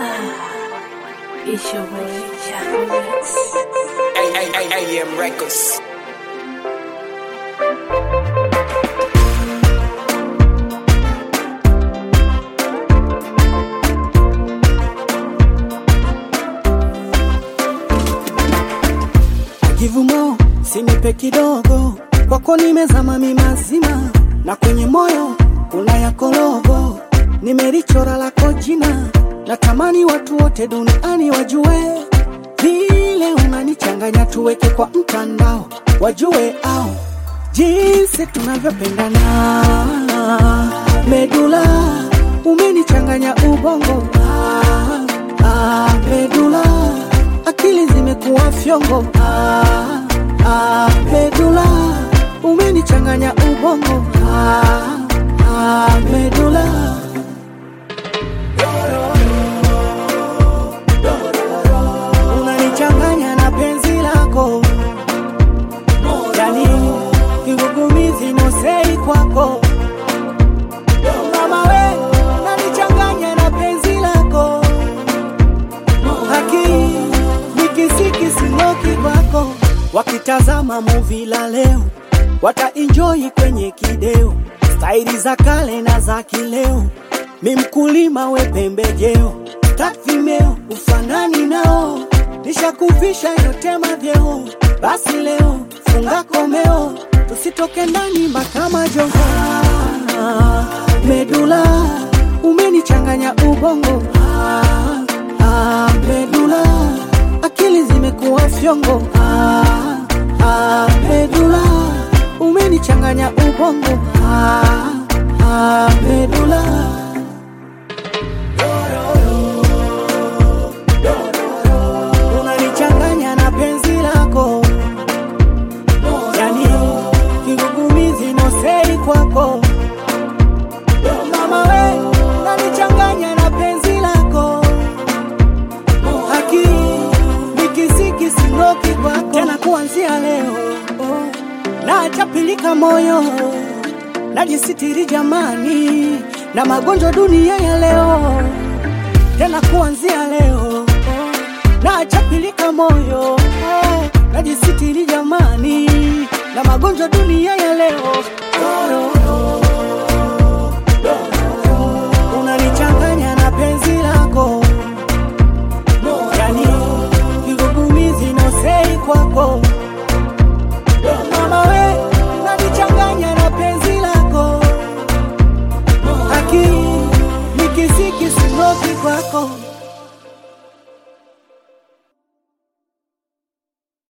It's your boy, Chaco Rex. AM Records. Kivumo sinipe kidogo, kwako nimezama mimazima, na kwenye moyo kuna yako logo, nimelichora lako jina, natamani watu wote duniani wajue vile unanichanganya, tuweke kwa mtandao wajue au jinsi tunavyopendana. Medula umenichanganya ubongo, ah, ah, medula akili zimekuwa fyongo ah, ah, medula umenichanganya ubongo ah, ah, medula unanichanganya na penzi lako yani kigugumizi nosei kwako mama we unanichanganya na penzi lako haki nikisikisinoki kwako wakitazama muvi la leo wataenjoi kwenye kideo staili za kale na za kileo mi mkulima we pembejeo takvimeo ufanani nao nishakuvisha yote mavyeo basi leo funga komeo tusitoke ndani makama jongo ah, medula umenichanganya ubongo ah, ah, medula akili zimekuwa fyongo ah, ah, medula umenichanganya ubongo ah, ah, medula unanichanganya na penzi lako yani kigugumizi nosei kwako mama we unanichanganya na penzi lako haki nikisiki sinoki kwako tena kuanzia leo oh, nachapilika moyo najisitiri jamani na magonjwa dunia ya leo tena kuanzia leo oh, nachapilika moyo oh, najisitiri jamani na magonjwa dunia ya leo oh, oh, oh. unanichanganya na penzi lako yani kigugumizi nosei kwako mama we unanichanganya na penzi lako haki nikisiki sinoki kwako